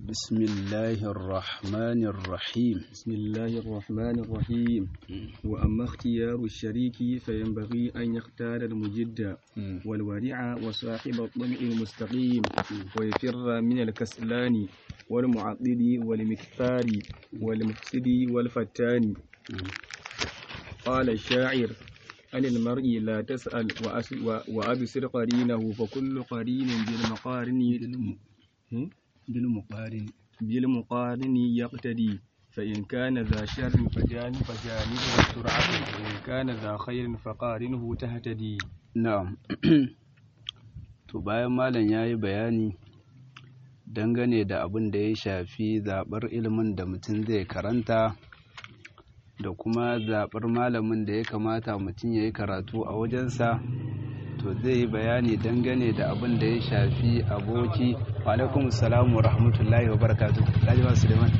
بسم الله الرحمن الرحيم بسم الله الرحمن الرحيم وأما اختيار الشريك فينبغي أن يختار المجد والورع وصاحب الطمع المستقيم ويفر من الكسلان والمعضد والمكثار والمفسد والفتان قال الشاعر عن المرء لا تسأل وأبصر قرينه فكل قرين بالمقارن بالمقارن بالمقارن يقتدي فإن كان ذا شر فجانب فجانبه سرعة وإن كان ذا خير فقارنه تهتدي na'am to bayan malam ya yi bayani dangane da abin da ya shafi zaɓar ilimin da mutum zai karanta da kuma zaɓar malamin da ya kamata mutum ya yi karatu a wajensa to zai yi bayani dangane da abin da ya shafi aboki alaikum salamu wa rahmatullahi wa barakatu ba suleiman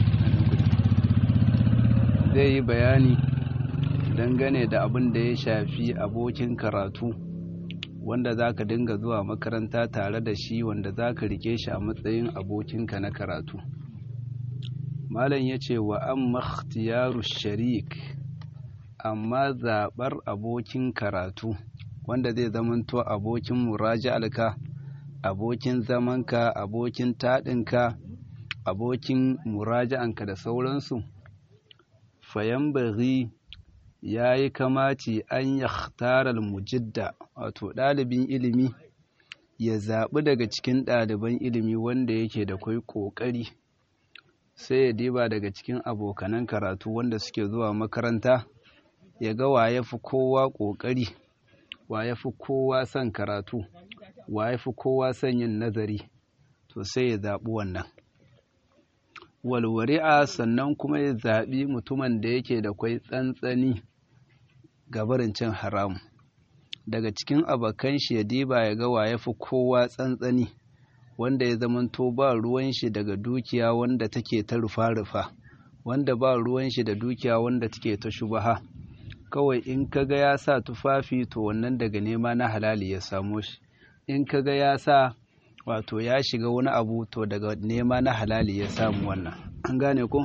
zai yi bayani dangane da abin da ya shafi abokin karatu wanda za ka dinga zuwa makaranta tare da shi wanda za ka rike shi a matsayin abokinka na karatu malam ya ce wa an makhtiyaru sharik amma zaɓar abokin karatu wanda zai zamanto abokin muraja'alka abokin zamanka abokin taɗinka abokin muraja'anka da sauransu fayan bari ya yi kamaci an ya tarar mujidda wato ɗalibin ilimi ya zaɓi daga cikin ɗaliban ilimi wanda yake da kwai ƙoƙari sai ya diba daga cikin abokanan karatu wanda suke zuwa makaranta ya ga wa ya fi kowa ƙoƙari wa ya fi kowa son karatu wa ya fi kowa son yin nazari to sai ya zaɓi wannan walwari'a sannan kuma ya zaɓi mutumin da yake da kwai tsantsani gabarin cin haram daga cikin abokan shi ya diba ya ga wa ya fi kowa tsantsani wanda ya zamanto ba ruwan shi daga dukiya wanda take ta rufa-rufa wanda ba ruwan shi da dukiya wanda take ta shubaha kawai in kaga ya sa tufafi to wannan daga nema na halali ya samo shi in kaga ya sa wato ya shiga wani abu to daga nema na halali ya samu wannan an gane ko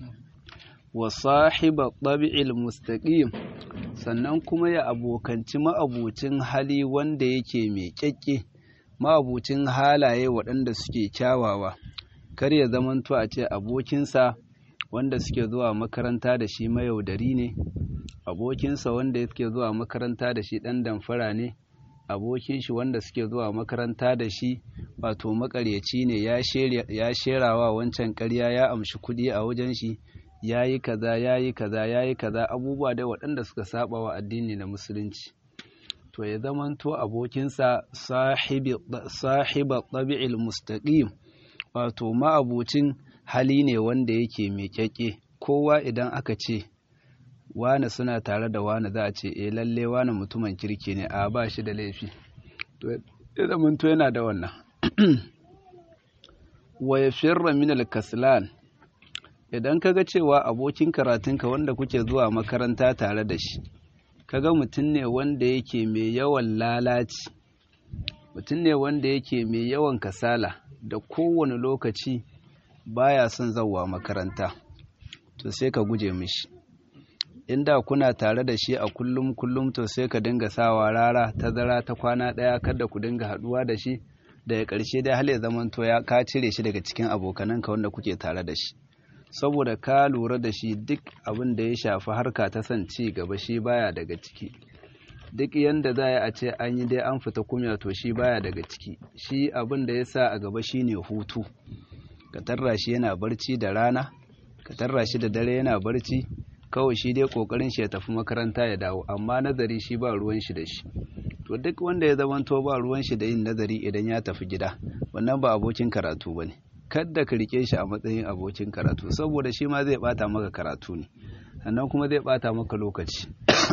wa sahiba tabi'il mustaqim sannan kuma ya abokanci ma'abucin hali wanda yake mai kyakke ma'abucin halaye waɗanda suke kyawawa kar ya zamanto a ce abokinsa wanda suke zuwa makaranta da shi mayaudari ne abokinsa wanda yake zuwa makaranta da shi ɗan damfara ne abokin shi wanda suke zuwa makaranta da shi wato makaryaci ne ya sherawa wancan ƙarya ya amshi kuɗi a wajen shi ya yi kaza ya yi kaza ya yi kaza abubuwa dai waɗanda suka saba wa addini na musulunci to ya zamanto abokinsa sahiba ɗabi'il mustaqim wato ma'abucin hali ne wanda yake mai kyakke kowa idan aka ce wane suna tare da wane za a ce eh lalle wane mutumin kirki ne a ba shi da laifi to ya zamanto yana da wannan wa ya firra min al-kaslan idan kaga cewa abokin karatunka wanda kuke zuwa makaranta tare da shi kaga mutum ne wanda yake mai yawan lalaci mutum ne wanda yake mai yawan kasala da kowane lokaci baya son zawa makaranta to sai ka guje mishi inda kuna tare da shi a kullum kullum to sai ka dinga sawa rara tazara ta kwana ɗaya kada ku dinga haɗuwa da shi daga ƙarshe dai hal ya zamanto ya ka cire shi daga cikin abokananka wanda kuke tare da shi saboda ka lura da shi duk abin da ya shafi harka ta son ci gaba shi baya daga ciki duk yanda za a ce an yi dai an fita kumya to shi baya daga ciki shi abin da ya sa a gaba shine hutu ka tarra shi yana barci da rana ka tarra shi da dare yana barci kawai shi dai kokarin shi ya tafi makaranta ya dawo amma nazari shi ba ruwan shi da shi to duk wanda ya zamanto ba ruwan shi da yin nazari idan ya tafi gida wannan ba abokin karatu bane kadda ka rike shi a matsayin abokin karatu saboda shi ma zai bata maka karatu ne sannan kuma zai bata maka lokaci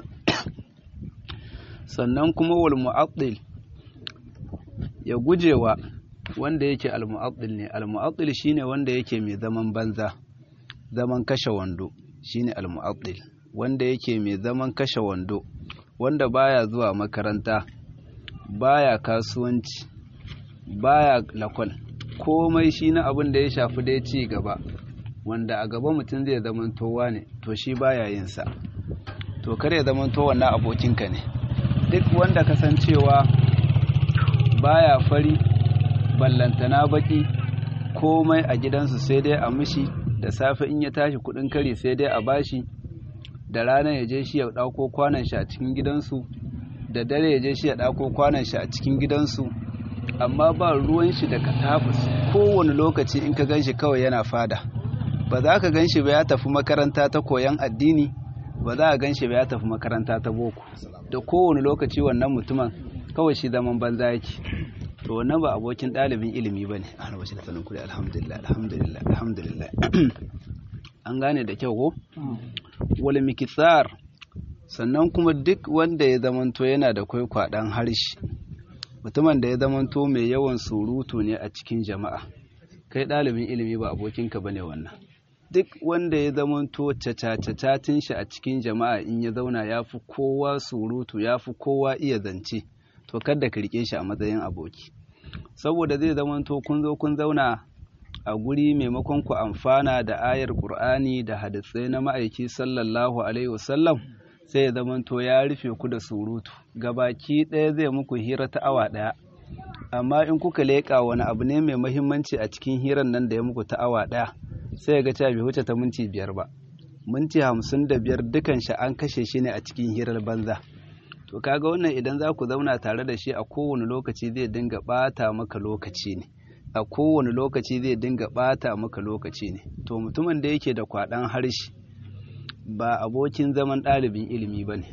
sannan kuma wal mu'addil ya gujewa wanda yake al mu'addil ne al mu'addil shine wanda yake mai zaman banza zaman kashe wando shine al mu'addil wanda yake mai zaman kashe wando wanda baya zuwa makaranta baya kasuwanci baya lakwal komai shi na abin da ya shafi dai ci gaba wanda a gaba mutum zai zamantowa ne to shi baya yin sa to kar ya zamanto wannan abokinka ne duk wanda kasancewa baya fari ballantana baki komai a gidansu sai dai a mishi da safe in ya tashi kudin kari sai dai a bashi da rana ya je shi ya dauko kwanan shi a cikin gidansu da dare ya je shi ya dauko kwanan shi a cikin gidansu amma ba ruwan shi da katafus kowane lokaci in ka ganshi kawai yana fada ba za ka ganshi ba ya tafi makaranta ta koyan addini ba za a ganshi ba ya tafi makaranta ta boko da kowane lokaci wannan mutumin kawai shi zaman banza yake to wannan ba abokin ɗalibin ilimi ba ne a wasu da sanin kuri alhamdulillah alhamdulillah alhamdulillah an gane da kyau ko wal mikitsar sannan kuma duk wanda ya zamanto yana da kwaikwaɗan harshe mutumin da ya zamanto mai yawan surutu ne a cikin jama'a kai ɗalibin ilimi ba abokinka ba ne wannan duk wanda ya zamanto cacacacatin shi a cikin jama'a in ya zauna ya fi kowa surutu ya fi kowa iya zance to kada ka rike shi a matsayin aboki saboda zai zamanto kun zo kun zauna a guri maimakon ku amfana da ayar qur'ani da hadisai na ma'aiki sallallahu alaihi wasallam sai ya zamanto ya rufe ku da surutu gabaki ɗaya zai muku hira ta awa ɗaya amma in kuka leƙa wani abu ne mai mahimmanci a cikin hirar nan da ya muku ta awa ɗaya sai ga cewa bai wuce ta minti biyar ba minti hamsin da biyar dukan shi an kashe shi ne a cikin hirar banza to kaga wannan idan za ku zauna tare da shi a kowane lokaci zai dinga ɓata maka lokaci ne a kowane lokaci zai dinga ɓata maka lokaci ne to mutumin da yake da kwaɗan harshe ba abokin zaman ɗalibin ilimi ba ne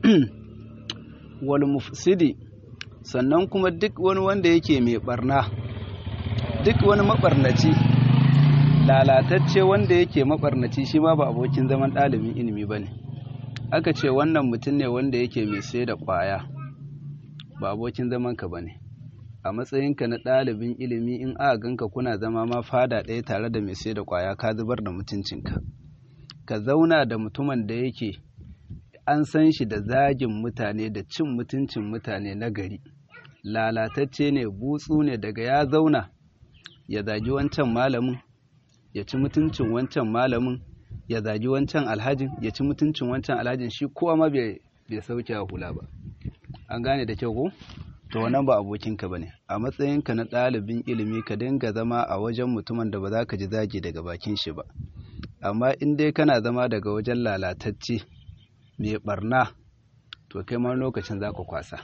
wal mufsidi sannan kuma duk wani wanda yake mai barna duk wani mabarnaci lalatacce wanda yake mabarnaci shi ma ba abokin zaman ɗalibin ilimi ba ne aka ce wannan mutum ne wanda yake mai sai da ƙwaya ba abokin zamanka ba ne a matsayinka na ɗalibin ilimi in aka ganka kuna zama ma fada ɗaya tare da mai sai da ƙwaya ka zubar da mutuncinka ka zauna da mutumin da yake an san shi da zagin mutane da cin mutuncin mutane na gari lalatacce ne butsu ne daga ya zauna ya zagi wancan malamin ya ci mutuncin wancan malamin ya zagi wancan alhajin ya ci mutuncin wancan alhajin shi kowa ma bai sauke a hula ba an gane da kyau ko to wannan ba abokinka bane a matsayinka na ɗalibin ilimi ka dinga zama a wajen mutumin da ba za ka ji zagi daga bakin shi ba amma in dai kana zama daga wajen lalatacce mai barna to kai ma lokacin za ka kwasa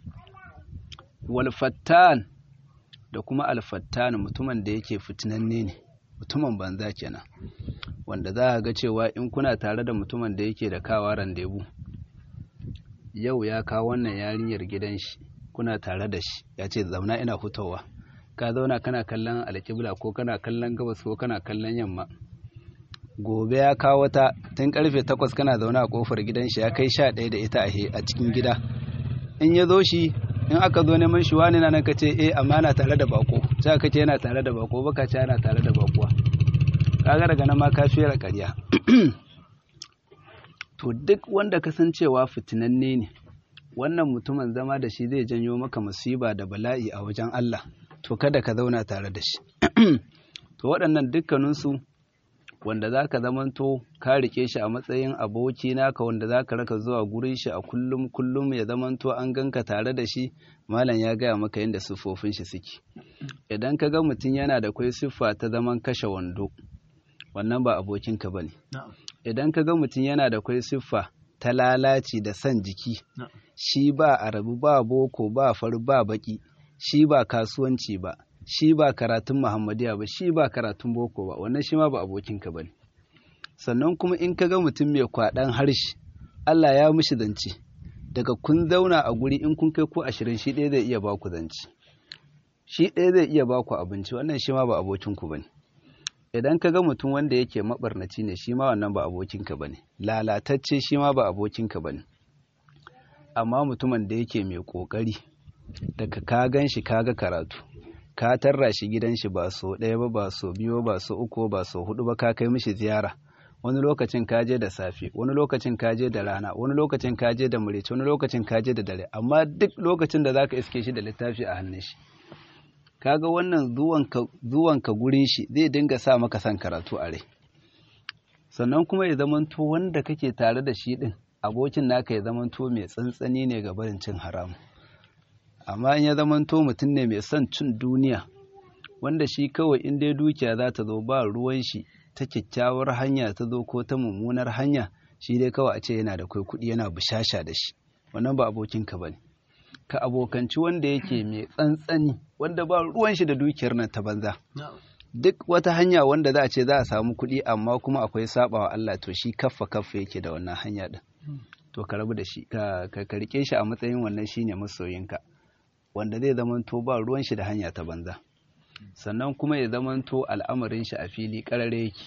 walfattan da kuma alfattan mutumin da yake fitinanne ne mutumin banza kenan wanda za a ga cewa in kuna tare da mutumin da yake da kawa randebu yau ya kawo wannan yarinyar gidan shi kuna tare da shi ya ce zauna ina hutawa ka zauna kana kallon alƙibla ko kana kallon gabas ko kana kallon yamma gobe ya kawo ta tun karfe takwas kana zaune a kofar gidan shi ya kai sha ɗaya da ita a cikin gida in ya zo shi in aka zo neman shi wani nan ka ce eh amma yana tare da bako sai ka ce yana tare da bako baka ce yana tare da bakuwa kaga daga nan ma ka fera ƙarya to duk wanda kasancewa fitinanne ne wannan mutumin zama da shi zai janyo maka musiba da bala'i a wajen Allah to kada ka zauna tare da shi to waɗannan dukkaninsu wanda za ka zamanto ka rike shi a matsayin aboki naka wanda za ka raka zuwa gurin shi a kullum kullum ya zamanto an ganka tare da shi malam ya gaya maka yadda siffofin shi suke idan ka ga mutum yana da kwai siffa ta zaman kashe wando wannan ba abokinka ba ne idan ka ga mutum yana da kwai siffa ta lalaci da son jiki shi ba arabu ba boko ba faru ba baki shi ba kasuwanci ba shi ba karatun Muhammadiyya ba shi ba karatun boko ba wannan shi ma ba abokinka ba ne sannan kuma in ka ga mutum mai kwaɗan harshe Allah ya mishi zance daga kun zauna a guri in kun kai ko ashirin shi ɗaya zai iya ba ku zance shi ɗaya zai iya ba ku abinci wannan shi ma ba abokinku ba ne idan ka ga mutum wanda yake maɓarnaci ne shi ma wannan ba abokinka ba ne lalatacce shi ma ba abokinka ba ne amma mutumin da yake mai ƙoƙari daga ka gan shi ka ga karatu ka tarra shi gidan shi ba so ɗaya ba ba so biyu ba so uku ba so hudu ba ka kai mishi ziyara wani lokacin ka je da safe wani lokacin ka je da rana wani lokacin ka je da murici wani lokacin ka je da dare amma duk lokacin da zaka iske shi da littafi a hannun shi kaga wannan zuwanka zuwanka gurin shi zai dinga sa maka son karatu a rai sannan kuma ya zamanto wanda kake tare da shi din abokin naka ya zamanto mai tsantsani ne ga barin cin haramu amma in ya zamanto mutum ne mai son cin duniya wanda shi kawai in dai dukiya za ta zo ba ruwan shi ta kyakkyawar hanya ta zo ko ta mummunar hanya shi dai kawai a ce yana da kai kuɗi yana bushasha da shi wannan ba abokinka ba ne ka abokanci wanda yake mai tsantsani wanda ba ruwan shi da dukiyar nan ta banza duk wata hanya wanda za a ce za a samu kuɗi amma kuma akwai sabawa Allah to shi kaffa kaffa yake da wannan hanya din to ka rabu da shi ka ka rike shi a matsayin wannan shine masoyinka wanda zai zamanto ba ruwan shi da hanya ta banza sannan kuma ya zamanto al'amarin shi a fili karare yake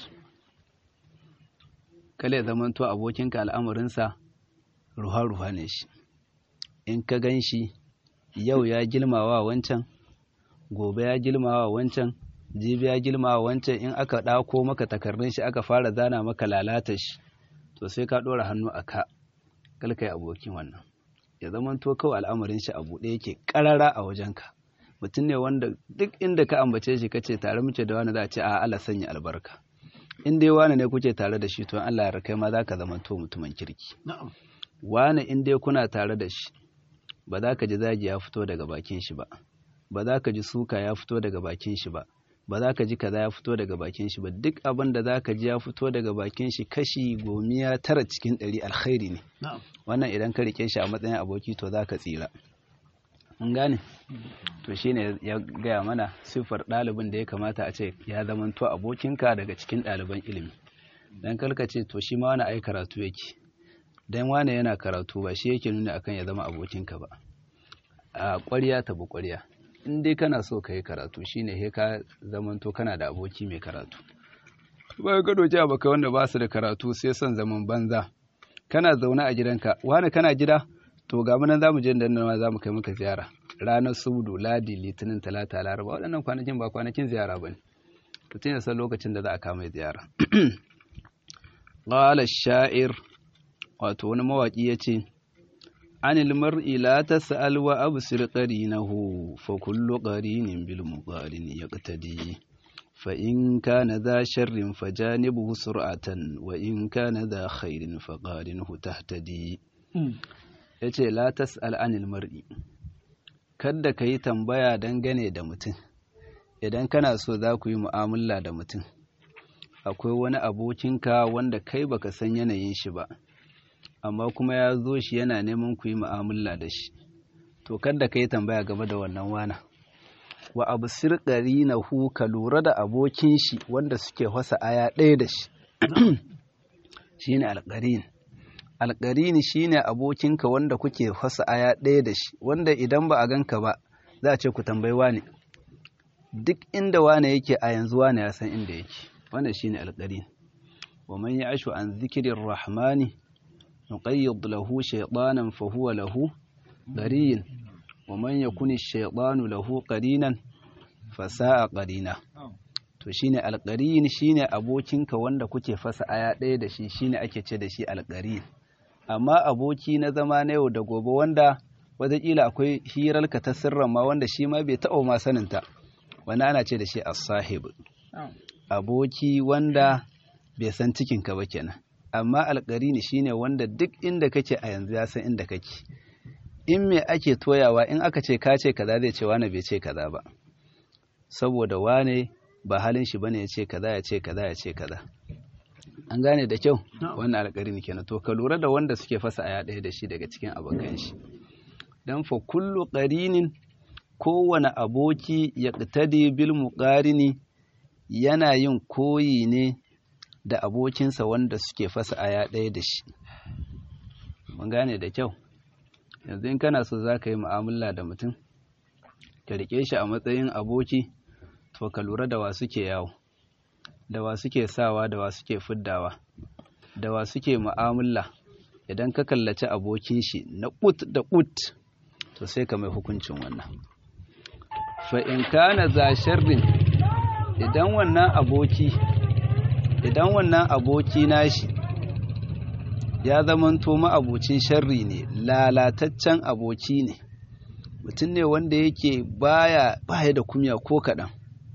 kala ya zamanto abokinka al'amarinsa ruha-ruha ne shi in ka gan shi yau ya gilmawa wancan gobe ya gilmawa wancan jibi ya gilmawa wancan in aka ɗako maka takardun shi aka fara zana maka lalata shi to sai ka ɗora hannu a ka kalkai abokin wannan ya zamanto kawai al'amarin shi a buɗe yake ƙarara a wajenka mutum ne wanda duk inda ka ambace shi kace tare muke da wani za a ce a Allah sanya albarka in dai wani ne kuke tare da shi to Allah ya kai ma za ka zamanto mutumin kirki wani in dai kuna tare da shi ba za ka ji zagi ya fito daga bakin shi ba ba za ka ji suka ya fito daga bakin shi ba ba za ka ji kaza ya fito daga bakin shi ba duk abin da za ka ji ya fito daga bakin shi kashi gomiya tara cikin ɗari alkhairi ne wannan idan ka rike shi a matsayin aboki to za ka tsira mun gane to shine ya gaya mana siffar ɗalibin da ya kamata a ce ya zamanto abokinka daga cikin ɗaliban ilimi dan kalka ce to shi ma wani ai karatu yake dan wane yana karatu ba shi yake nuna akan ya zama abokinka ba a ƙwarya ta bi ƙwarya in dai kana so ka yi karatu shine he ka zamanto kana da aboki mai karatu ba ka doki abokai wanda ba su da karatu sai son zaman banza kana zaune a gidanka wani kana gida to ga mu nan zamu je da nan zamu kai maka ziyara ranar sudu ladi litinin talata laraba waɗannan kwanakin ba kwanakin ziyara bane mutum ya san lokacin da za a kama ziyara qala sha'ir wato wani mawaki yace anil mar'i la tas'al wa absir qarinahu fa kullu qarinin bil muqarin yaqtadi fa in kana dha sharrin fajanibuhu sur'atan wa in kana dha khairin faqarinhu tahtadi yace la tas'al anil mar'i kada ka yi tambaya dangane da mutum idan kana so za ku yi mu'amala da mutum akwai wani abokinka wanda kai baka san yanayin shi ba amma kuma ya zo shi yana neman ku yi mu'amala da shi to kada ka yi tambaya game da wannan wana wa abu sirƙari na hu ka lura da abokin shi wanda suke wasa aya ɗaya da shi shine alƙarin alƙarini shine abokinka wanda kuke wasa aya ɗaya da shi wanda idan ba a ganka ba za a ce ku tambayi wane duk inda wane yake a yanzu wane ya san inda yake wannan shine alƙarin wa man ya'shu an zikirin rahmani nuqayyid lahu shaytanan fa huwa lahu qarin wa man yakuni shaytanu lahu qarinan fa sa'a qarina to shine alqarin shine abokinka wanda kuke fasa aya ɗaya da shi shine ake ce da shi alqarin amma aboki na zama na yau da gobe wanda wataƙila akwai hirarka ta sirran ma wanda shi ma bai taɓa ma saninta wani ana ce da shi as-sahib aboki wanda bai san cikinka ba kenan amma alƙarini shine wanda duk inda kake a yanzu ya san inda kake in me ake toyawa in aka ce ka ce kaza zai ce wane bai ce kaza ba saboda wane ba halin shi bane ya ce kaza ya ce kaza ya ce kaza an gane da kyau wannan alƙarini kenan to ka lura da wanda suke fasa aya ɗaya da shi daga cikin abokan shi dan fa kullu qarinin kowane aboki ya ƙtadi bil muqarini yana yin koyi ne da abokinsa wanda suke fasa aya ɗaya da shi mun gane da kyau yanzu in kana so za ka yi mu'amala da mutum ka riƙe shi a matsayin aboki to ka lura da wa suke yawo da wa suke sawa da wa suke fiddawa da wa suke mu'amala idan ka kallaci abokin shi na ƙut da ƙut to sai ka mai hukuncin wannan fa in kana za sharrin idan wannan aboki idan wannan aboki nashi ya zamanto ma'abucin sharri ne lalataccen aboki ne mutum ne wanda yake baya baya da kumya ko kaɗan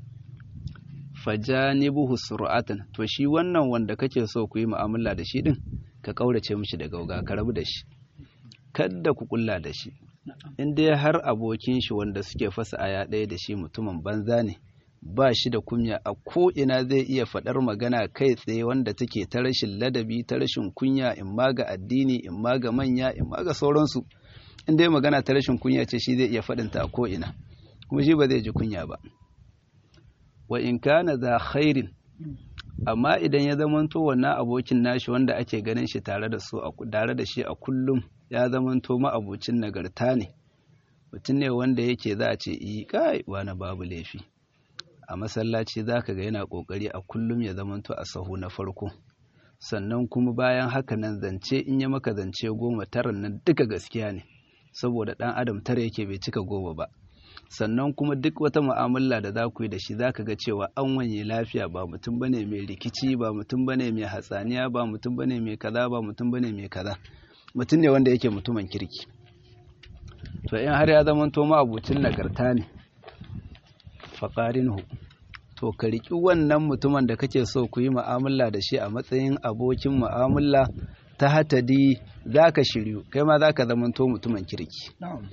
fajanibuhu sur'atan to shi wannan wanda kake so ku yi mu'amala da shi din ka kaurace mishi da gauga ka rabu da shi kada ku kulla da shi in dai har abokin shi wanda suke fasa aya ɗaya da shi mutumin banza ne ba shi da kunya a ko ina zai iya faɗar magana kai tsaye wanda take ta rashin ladabi ta rashin kunya in ma ga addini in ma ga manya in ma ga sauransu in dai magana ta rashin kunya ce shi zai iya faɗinta a ko ina kuma shi ba zai ji kunya ba wa in kana za khairin amma idan ya zamanto wannan abokin nashi wanda ake ganin shi tare da su tare da shi a kullum ya zamanto ma'abocin nagarta ne mutum ne wanda yake za a ce yi kai wani babu laifi a masallaci za ka ga yana ƙoƙari a kullum ya zamanto a sahu na farko sannan kuma bayan haka nan zance in ya maka zance goma tara nan duka gaskiya ne saboda ɗan adam tara yake bai cika goma ba sannan kuma duk wata mu'amala da za ku yi da shi za ka ga cewa an wanye lafiya ba mutum bane mai rikici ba mutum bane mai hatsaniya ba mutum bane mai kaza ba mutum bane mai kaza mutum ne wanda yake mutumin kirki to in har ya zama to abucin nagarta ne faƙarinhu to ka riƙi wannan mutumin da kake so ku yi mu'amala da shi a matsayin abokin mu'amala ta hatadi za ka shiryu kai ma za ka zama to mutumin kirki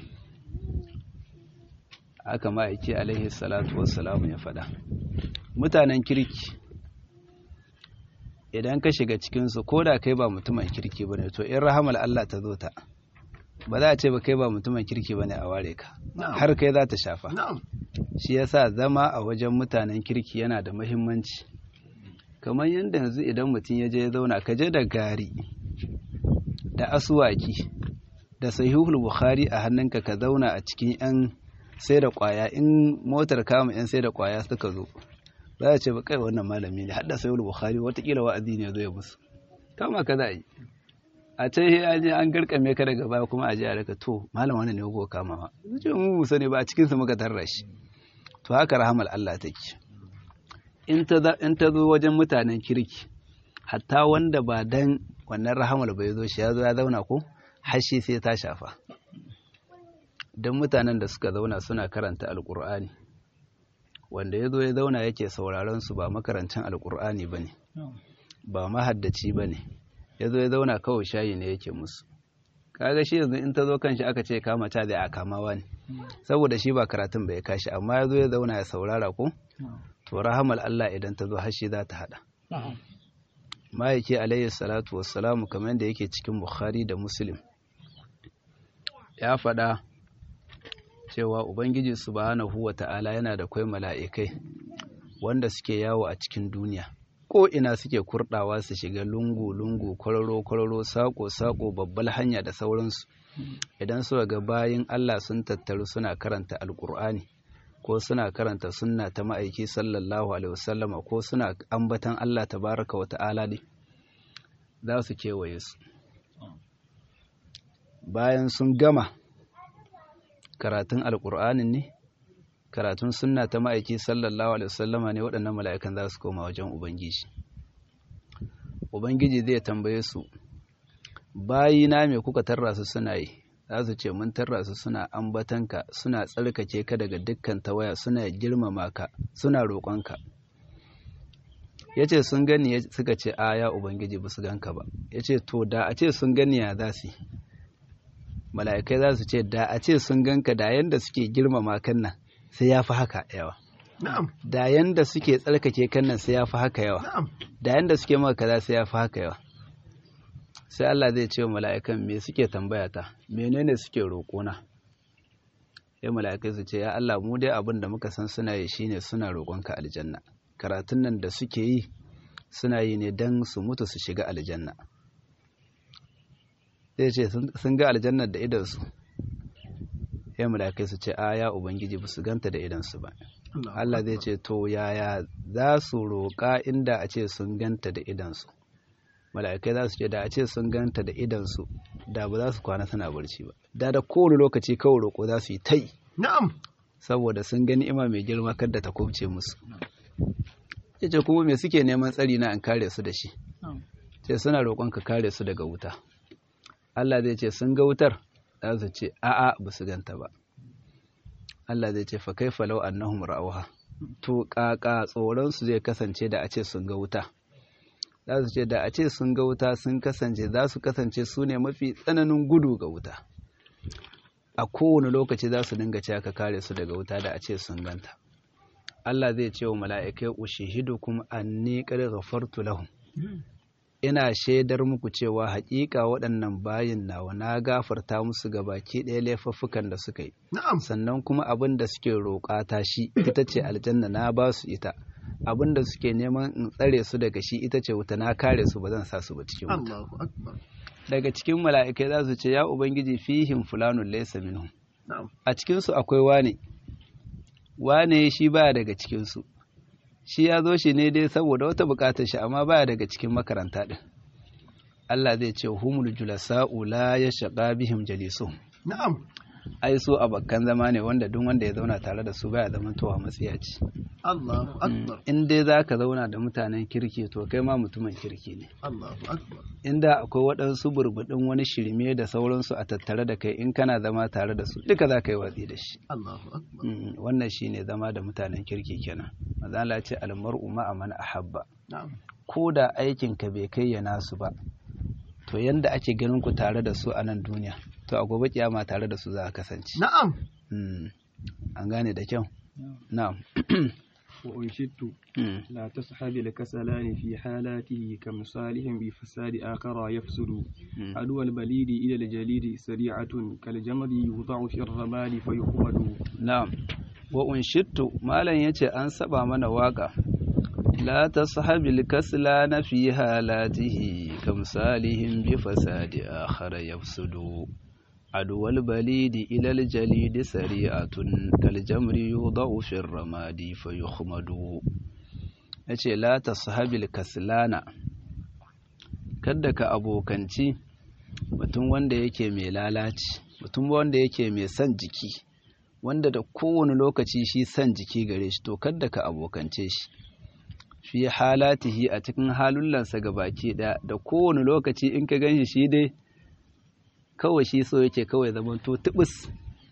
aka ma'aiki alaihi salatu wassalamu ya faɗa mutanen kirki idan ka shiga cikinsu ko da kai ba mutumin kirki ba ne to in rahamar Allah ta zo ta ba za a ce ba kai ba mutumin kirki ba ne a ware ka har kai za ta shafa shi yasa zama a wajen mutanen kirki yana da mahimmanci kamar yadda yanzu idan mutum ya je ya zauna ka je da gari da asuwaki da sahihul bukhari a hannunka ka zauna a cikin yan sai da kwaya in motar kama yan sai da kwaya suka zo za a ce ba kai wannan malami ne hadda sahihul bukhari watakila wa'azi ne zo ya musu kama ka za a yi a can ya je an garkame ka daga baya kuma a je a daga to malam wannan ne ko kama ma ce mu musa ne ba a cikin sa muka tarra shi to haka rahamal Allah take in ta in ta zo wajen mutanen kirki hatta wanda ba dan wannan rahamal bai zo shi ya zo ya zauna ko hashi sai ta shafa don mutanen da suka zauna suna karanta alkur'ani wanda ya zo ya zauna yake sauraron su ba makarancin alkur'ani ba ne ba mahaddaci ba ne ya zo ya zauna kawai shayi ne yake musu kaga shi yanzu in ta zo kan shi aka ce kama ta da a kamawa ne saboda shi ba karatun bai kashi amma ya zo ya zauna ya saurara ko to rahamal Allah idan ta zo har shi za ta hada ma'aiki alayhi salatu wassalamu kamar yadda yake cikin bukhari da muslim ya faɗa cewa ubangiji subhanahu wa ta'ala yana da kwai mala'ikai wanda suke yawo a cikin duniya ko ina suke kurdawa su shiga lungu-lungu kwararo-kwararo sako-sako babbal hanya da sauransu idan suka ga bayin Allah sun tattaru suna karanta alkur'ani ko suna karanta sunna ta ma'aiki sallallahu alaihi wasallama ko suna ambatan Allah tabaraka wa ta'ala ne za su kewaye su bayan sun gama karatun alkur'anin ne karatun sunna ta ma'aiki sallallahu alaihi wasallama ne waɗannan mala'ikan za su koma wajen ubangiji ubangiji zai tambaye su bayina me kuka tarra su suna yi za su ce mun tarra su suna ambatanka suna tsarkake ka daga dukkan tawaya suna girmama ka suna roƙonka ya ce sun gani suka ce a ya ubangiji ba su ganka ba ya ce to da a ce sun gani ya za su mala'ikai za su ce da a ce sun ganka da yanda suke girmama kan nan sai ya fi haka yawa da yanda suke tsarkake kan nan sai ya fi haka yawa da yanda suke maka kaza sai ya fi haka yawa sai Allah zai ce wa mala'ikan me suke tambaya ta menene suke roƙona sai mala'ikai su ce ya Allah mu dai abin da muka san suna yi shine suna roƙonka aljanna karatun nan da suke yi suna yi ne don su mutu su shiga aljanna zai ce sun ga aljannar da idansu ya malakai su ce a ya ubangiji ba su ganta da idansu ba Allah zai ce to yaya za su roƙa inda a ce sun ganta da idansu mala'ikai za su ce da a ce sun ganta da idansu da ba za su kwana suna barci ba da da kowane lokaci kawai roƙo za su yi tai na'am saboda sun gani ima mai girma kada ta kubce musu yace kuma me suke neman tsari na an kare su da shi sai suna roƙon ka kare su daga wuta Allah zai ce sun ga wutar za su ce a'a ba su ganta ba Allah zai ce fa kaifa law annahum ra'awha to kaka tsoron su zai kasance da a ce sun ga wuta za su ce da a ce sun ga wuta sun kasance za su kasance su ne mafi tsananin gudu ga wuta a kowane lokaci za su dinga cewa ka kare su daga wuta da a ce sun ganta Allah zai ce wa mala'ikai ushihidukum anni qad ghafartu lahum ina shaidar muku cewa haƙiƙa waɗannan bayin nawa na gafarta musu ga baki ɗaya laifuffukan da suka yi sannan kuma abin da suke roƙa ta shi ita ce aljanna na ba su ita abin da suke neman in tsare su daga shi ita ce wuta na kare su ba zan sa su ba cikin wuta daga cikin mala'ikai za su ce ya ubangiji fihim fulanun laysa minhum a cikin su akwai wane wane shi baya daga cikin su shi ya zo shi ne dai saboda wata bukatar shi amma baya daga cikin makaranta din Allah zai ce humul julasa'u la yashqa bihim jalisuhum na'am ai su bakkan zama ne wanda duk wanda ya zauna tare da su baya zaman towa matsiyaci Allahu akbar in dai zaka zauna da mutanen kirki to kai ma mutumin kirki ne Allahu akbar inda akwai waɗansu burbudin wani shirme da sauransu a tattare da kai in kana zama tare da su duka za ka yi watsi da shi Allahu akbar Mm, wannan shine zama da mutanen kirki kenan maza Allah ce almar'u ma'a man ahabba na'am ko da aikin ka bai kai ya nasu ba to yanda ake ganin ku tare da su a nan duniya to a gobe kiyama tare da su za a kasance na'am Mm, an gane da kyau na'am وأنشدت Mm, لا تصحب الكسلان في حالاته كمصالح بفساد آخر يفسد mm. عدو البليد إلى الجليد سريعة كالجمر يوضع في الرمال فيخمد Na'am, wa unshittu malam yace an saba mana waka la tashabil kasla na fi halatihi kamsalihim bi fasadi akhara yafsudu adwal balidi ila al jalidi sari'atun kal jamri yudau fi ramadi fayukhmadu yace la tashabil kaslana kada ka abokanci mutum wanda yake mai lalaci mutum wanda yake mai son jiki wanda da kowane lokaci shi son jiki gare shi to kadda ka abokance shi fi halatihi a cikin halullansa ga baki ɗaya da kowane lokaci in ka ganshi shi dai kawai shi so yake kawai zaman to tubus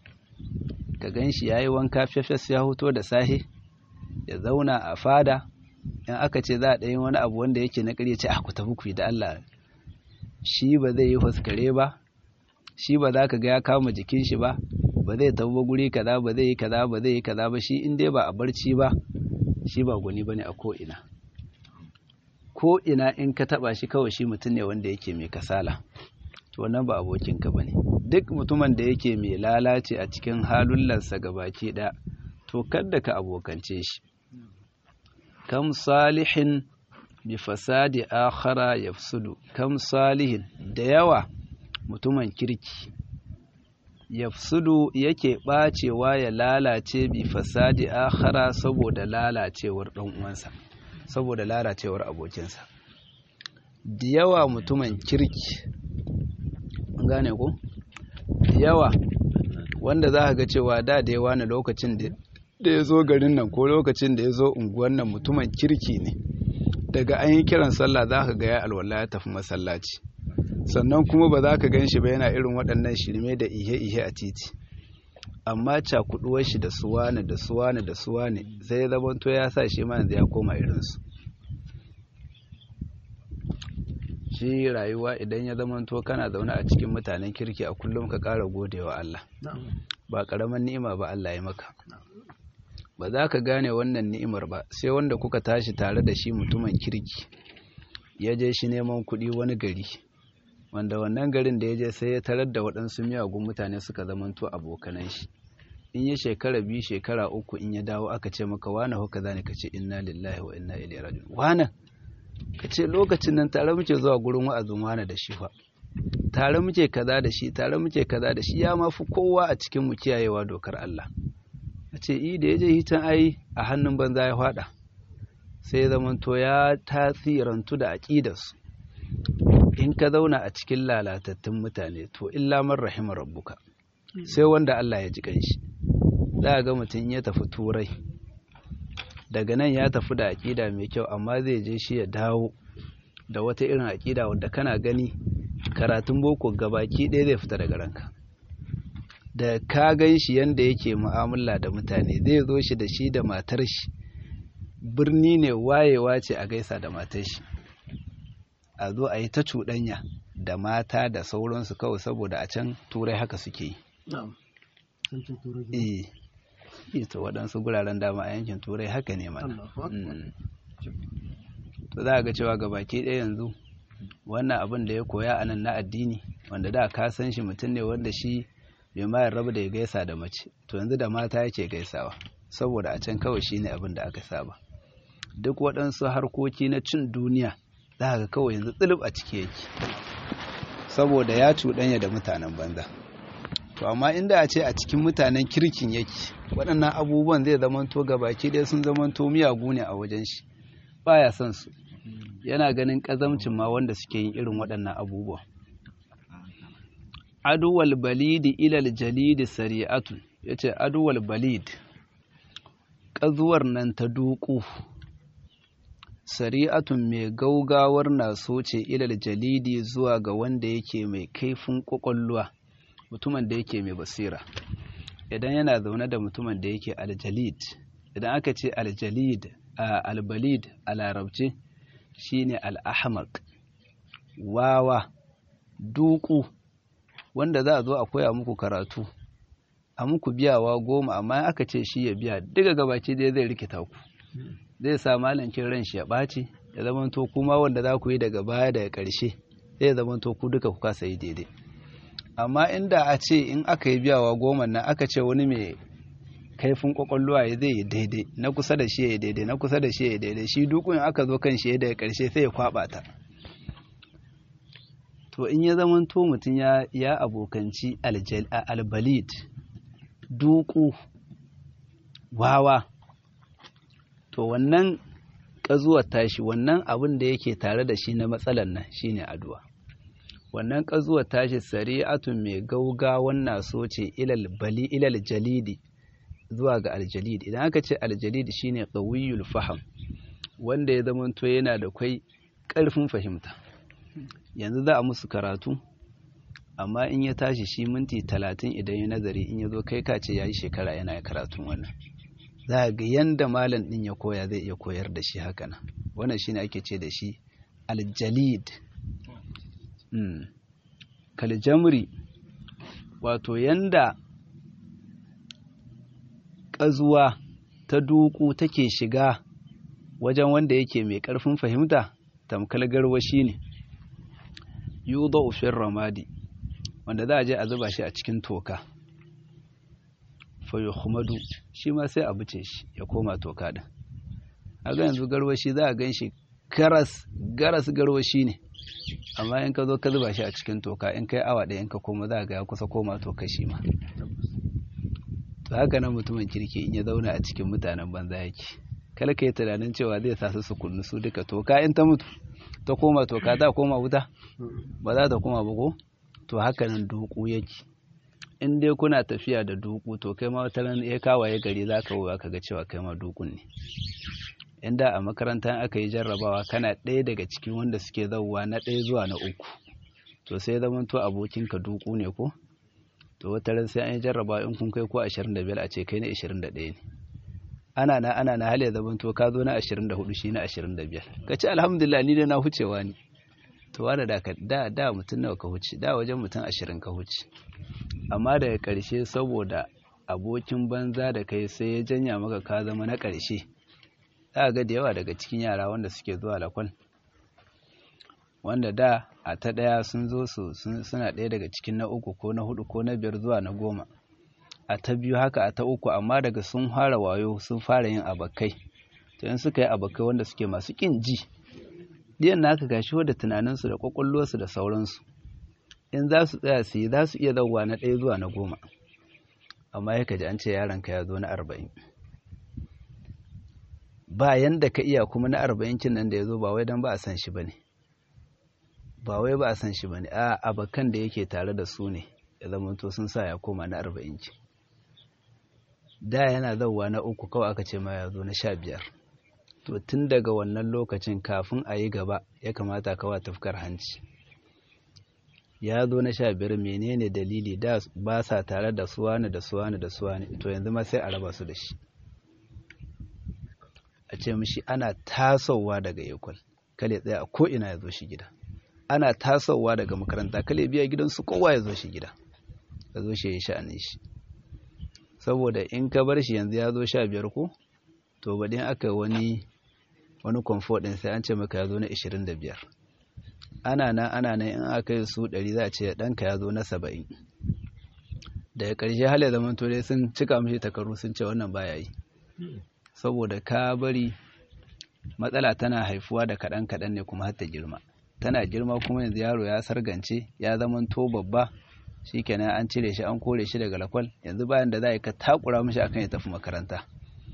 ka ganshi yayi wanka fefes ya hoto da sahi ya zauna a fada in aka ce za a ɗayin wani abu wanda yake na ƙarya ce a ku tafi ku yi da Allah shi ba zai yi huskare ba shi ba za ka ga ya kama jikin shi ba ba zai tafi ba guri kaza ba zai yi kaza ba zai yi kaza ba shi in dai ba a barci ba shi ba gwani bane a ko'ina ko'ina in ka taba shi kawai shi mutum ne wanda yake mai kasala to wannan ba abokinka ba ne duk mutumin da yake mai lalace a cikin halullansa baki ɗaya to kadda ka abokance shi kam salihin bi fasadi akhara yafsudu kam salihin da yawa mutumin kirki yafsudu yake ɓacewa ya lalace bi fasadi akhara saboda lalacewar ɗan uwansa saboda lalacewar abokinsa da yawa mutumin kirki an gane ko da yawa wanda za ka ga cewa da da yawa na lokacin da ya zo garin nan ko lokacin da ya zo unguwan nan mutumin kirki ne daga an yi kiran sallah za ka ga ya alwala ya tafi masallaci sannan kuma ba za ka gan shi ba yana irin waɗannan shirme da ihe-ihe a titi amma cakuduwar shi da suwane da suwane da suwane sai ya zamanto ya sa shi ma yanzu ya koma irinsu shi rayuwa idan ya zamanto kana zaune a cikin mutanen kirki a kullum ka ƙara godewa Allah ba ƙaramin ni'ima ba Allah ya maka ba za ka gane wannan ni'imar ba sai wanda kuka tashi tare da shi mutumin kirki ya je shi neman kuɗi wani gari wanda wannan garin da ya je sai ya tarar da waɗansu miyagun mutane suka zamanto abokanan shi in ya shekara biyu shekara uku in ya dawo aka ce maka wane haka zane ka ce inna lillahi wa inna ilaihi raji'un wane ka ce lokacin nan tare muke zuwa gurin wa'azin wane da shi fa tare muke kaza da shi tare muke kaza da shi ya ma fi kowa a cikin mu kiyayewa dokar Allah a ce i da ya je hitan ai a hannun banza ya fada sai ya zamanto ya tasirantu da aƙidarsu in ka zauna a cikin lalatattun mutane to illa man rahima rabbuka sai wanda Allah ya ji kanshi za ga mutum ya tafi turai daga nan ya tafi da aƙida mai kyau amma zai je shi ya dawo da wata irin aƙida wadda kana gani karatun boko gabaki ɗaya zai fita daga ranka da ka gan shi yanda yake mu'amala da mutane zai zo shi da shi da matar shi birni ne wayewa ce a gaisa da matar shi a zo a yi ta cuɗanya da mata da sauransu kawai saboda a can turai haka suke yi na'am sarkin turai eh ita waɗansu guraren dama a yankin turai haka ne mana Allahu akbar Mm. to za a ga cewa gabaki ɗaya yanzu wannan abin da ya koya a nan na addini wanda da ka san shi mutum ne wanda shi bai ma rabu da ya gaisa da mace to yanzu da mata yake gaisawa saboda a can kawai shine abin da aka saba duk waɗansu harkoki na cin duniya za ga kawai yanzu tsulub a ciki yake saboda ya cuɗanya da mutanen banza to amma inda a ce a cikin mutanen kirkin yake waɗannan abubuwan zai zamanto gabaki ɗaya sun zamanto miyagu ne a wajen shi baya son su yana ganin ƙazamcin ma wanda suke yin irin waɗannan abubuwa aduwal balidi ilal jalidi sari'atun yace aduwal balid ƙazuwar nan ta duku sari'atun mai gaugawar na ce ilal jalidi zuwa ga wanda yake mai kaifin ƙwaƙwalwa mutumin da yake mai basira idan yana zaune da mutumin da yake aljalid idan aka ce aljalid a albalid a larabce shine al'ahmaq wawa duku wanda za a zo a koya muku karatu a muku biyawa goma amma aka ce shi ya biya daga gabaci dai zai rikita ku zai sa malancin ran shi ya ɓaci ya zamanto kuma wanda za ku yi daga baya daga ƙarshe zai zamanto ku duka ku kasa yi daidai amma inda a ce in aka yi biyawa goma nan aka ce wani mai kaifin kwakwalwa ya zai yi daidai na kusa da shi ya yi daidai na kusa da shi ya yi daidai shi dukun aka zo kan shi ya daga ƙarshe sai ya kwaɓa ta to in ya zamanto mutum ya ya abokanci albalid duku wawa to wannan ƙazuwar tashi wannan abin da yake tare da shi na matsalar nan shine addu'a wannan ƙazuwar tashi sari'atun mai gaugawan naso ce ilal bali ilal jalidi zuwa ga aljalid idan aka ce aljalid shine qawiyul faham wanda ya zamanto yana da kwai ƙarfin fahimta yanzu za a musu karatu amma in ya tashi shi minti talatin idan ya nazari in ya zo kai ka ce ya yi shekara yana karatun wannan za a ga yanda malam ɗin ya koya zai iya koyar da shi haka nan wannan shine ake ce da shi aljalid kaljamri wato yanda ƙazuwa ta duku take shiga wajen wanda yake mai ƙarfin fahimta tamkal garwashi ne yudo ufin ramadi wanda za a je a zuba shi a cikin toka fayo humadu shi ma sai a buce shi ya koma toka din a ga yanzu garwashi za a gan shi garas garas garwashi ne amma in ka zo ka zuba shi a cikin toka in kai awa ɗaya in ka koma za a ga ya kusa koma toka shi ma to haka nan mutumin kirki in ya zauna a cikin mutanen banza yake kala ka yi tunanin cewa zai sa su su kunnu su duka toka in ta mutu ta koma toka za koma wuta ba za ta koma ba ko to haka nan duku yake in dai kuna tafiya da duku to kai ma wata ran ya kawaye gari za ka wuwa ka ga cewa kai ma dukun ne inda a makaranta aka yi jarrabawa kana ɗaya daga cikin wanda suke zauwa na ɗaya zuwa na uku to sai zaman to abokinka duku ne ko to wata ran sai an yi jarrabawa in kun kai ko 25 a ce kai na 21 ne ana na ana na hali zaman to ka zo na 24 shi na 25 ka ce alhamdulillah ni da na hucewa ne to wanda da da da mutum nawa ka huce da wajen mutum 20 ka huce amma daga ƙarshe saboda abokin banza da kai sai ya janya maka ka zama na ƙarshe za ga da yawa daga cikin yara wanda suke zuwa lakwal wanda da a ta ɗaya sun zo su suna ɗaya daga cikin na uku ko na hudu ko na biyar zuwa na goma a ta biyu haka a ta uku amma daga sun fara wayo sun fara yin abakai to in suka yi abakai wanda suke masu ƙin ji diyan na aka gashi wadda tunaninsu da ƙwaƙwalwarsu da sauransu in za su tsaya su yi za su iya zauwa na ɗaya zuwa na goma amma ya ji an ce yaronka ya zo na arba'in ba yanda ka iya kuma na arba'in kin nan da ya zo ba wai don ba a san shi ba ne ba wai ba a san shi ba ne a abakan da yake tare da su ne ya zamanto sun sa ya koma na arba'in kin da yana zauwa na uku kawai aka ce ma ya zo na sha biyar to tun daga wannan lokacin kafin a yi gaba ya kamata kawa tafkar hanci ya zo na sha biyar menene dalili da ba sa tare da suwani da suwani da suwani to yanzu ma sai a raba su da shi a ce mishi ana tasowa daga ekol kale tsaya a ko'ina ya zo shi gida ana tasowa daga makaranta kale biya gidansu kowa ya zo shi gida ya zo shi ya sha'anin shi saboda in ka bar shi yanzu ya zo sha biyar ko to baɗin aka wani wani comfort ɗin sai an ce maka ya zo na ishirin da biyar ana nan ana nan in aka yi su ɗari za a ce ɗanka ya zo na saba'in daga ƙarshe hali zaman to dai sun cika mishi takaru sun ce wannan baya yi saboda ka bari matsala tana haifuwa da kaɗan kaɗan ne kuma har ta girma tana girma kuma yanzu yaro ya sargance ya zama to babba shikenan an cire shi an kore shi daga lakwal yanzu bayan da za ka takura mishi akan ya tafi makaranta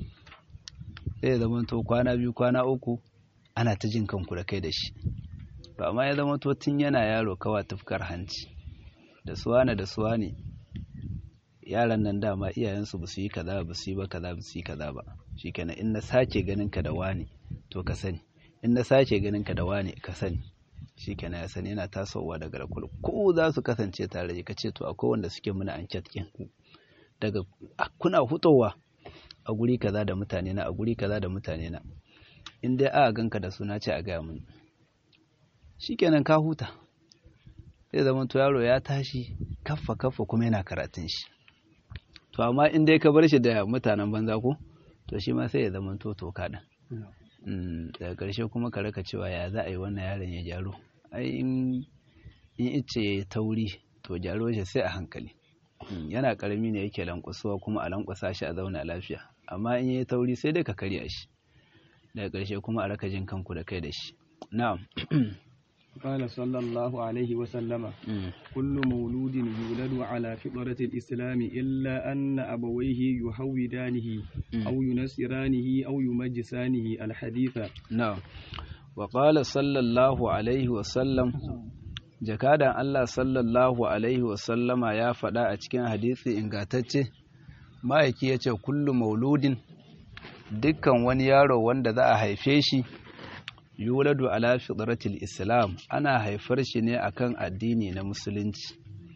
sai ya zama to kwana biyu kwana uku ana ta jin kanku da kai da shi to amma ya zama to tun yana yaro kawa tufkar hanci da suwane da suwane yaran nan dama iyayensu ba su yi kaza ba su yi ba kaza ba su yi kaza ba shikenan in na sake ganin ka da wani to ka sani in na sake ganin ka da wani ka sani shikenan ya sani yana tasowa daga rakul ko za su kasance tare ka ce to akwai wanda suke muna an catkin ku daga kuna hutowa a guri kaza da mutane na a guri kaza da mutane na in dai aka ganka da suna ce a gaya mun shikenan ka huta zai zama to yaro ya tashi kaffa kaffa kuma yana karatun shi to amma in dai ka bar shi da mutanen banza ko to shi ma sai ya zama to toka din daga ƙarshe kuma ka raka cewa ya za a yi wannan yaron ya gyaro ai in ice ya tauri to gyaro shi sai a hankali yana ƙarami ne yake lankwasuwa kuma a lankwasa shi a zauna lafiya amma in yi tauri sai dai ka karya shi daga ƙarshe kuma a raka jin kanku da kai da shi na'am قال صلى الله عليه وسلم كل مولود يولد على فطرة الإسلام إلا أن أبويه يهودانه أو ينصرانه أو يمجسانه الحديث نعم وقال صلى الله عليه وسلم jakadan Allah sallallahu alaihi wasallama ya faɗa a cikin hadisi ingantacce ma'aiki ya ce kullu mauludin dukkan wani yaro wanda za a haife shi yuladu ala fitratil islam ana haifar shi ne akan addini na musulunci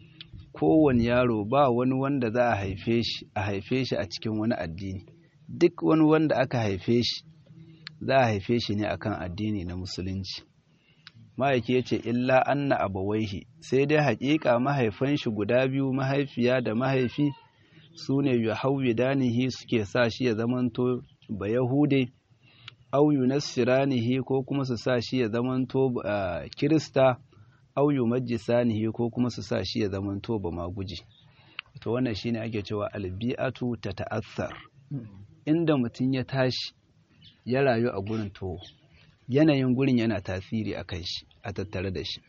kowane yaro ba wani wanda za a haife shi a haife shi a cikin wani addini duk wani wanda aka haife shi za a haife shi ne akan addini na musulunci ma'aiki ya ce illa anna abawaihi sai dai haƙiƙa mahaifan shi guda biyu mahaifiya da mahaifi su ne yuhawwidanihi suke sa shi ya zamanto ba yahude au yunassiranihi ko kuma su sa shi ya zamanto kirista au yumajjisanihi ko kuma su sa shi ya zamanto ba maguji to wannan shine ake cewa albi'atu ta ta'assar inda mutum ya tashi ya rayu a gurin to yanayin gurin yana tasiri a kan shi a tattare da shi